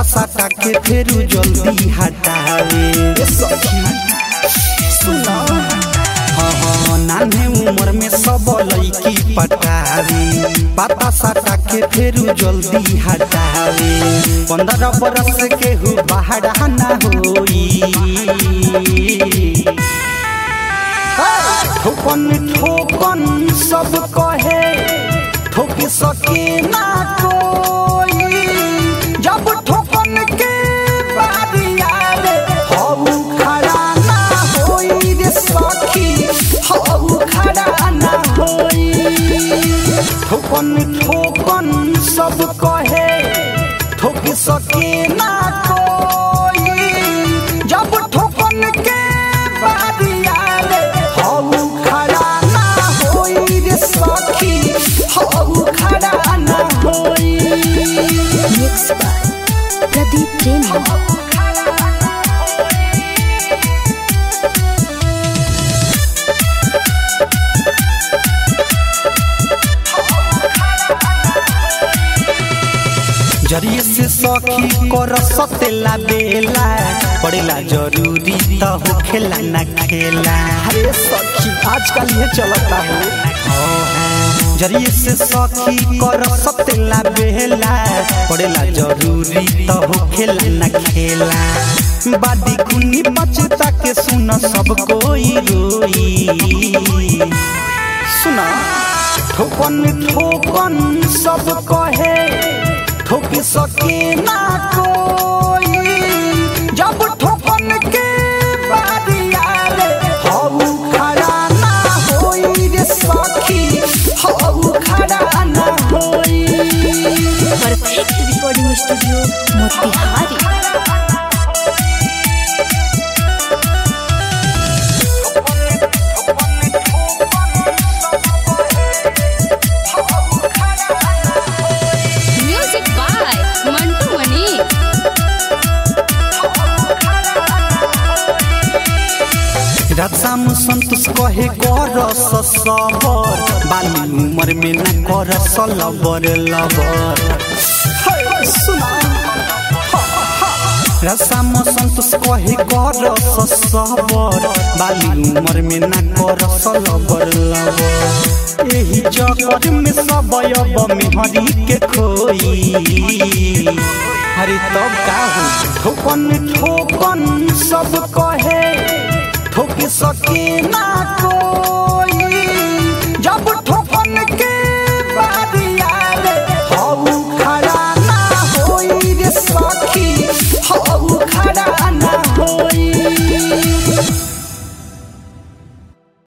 साटा के फेरू जल्दी हटावे ए सखी सुना हाँ हाँ नान्हे उम्र में सब लड़की पटावे पाता साटा के फेरू जल्दी हटावे पंद्रह बरस के हु बाहर ना होई ठोकन ठोकन सब कहे ठोक सके ना कोई जब ठोकन के बारी आवे हऊ खड़ा ना होई रे सखी हऊ खड़ा ना होई ठोकन ठोकन सब कहे ठोक सके ना कोई जब ठोकन के बारी आवे हऊ खड़ा ना होई रे सखी हऊ खड़ा ना होई Mixed by Pradeep Premi. जरिए से सखी कर सतेला बेला पड़ेला जरूरी त होखेला ना खेला अरे सखी आजकल ये चलता है जरिए से सखी कर सतेला बेला पड़ेला जरूरी त होखेला ना खेला बादी कुनी बचता के सुन सब कोई रोई सुना ठोकन ठोकन सब कहे ठोक सके ना कोई जब ठोकन के बारी आवे हऊ खड़ा ना होई रे सखी हऊ खड़ा ना होई Perfect Recording Studio, Motihari. Music by Mantu Mani. Ram Santosh कहे कर सबर बाली उमर में न कर सलबर लबर रसाम संतोष कहे कर सबर बाली उमर में न कर सलबर लबर एही चक्कर में सब अब मेहरी के खोई अरे तब का हो ठोकन ठोकन सब कहे ठोक सके ना को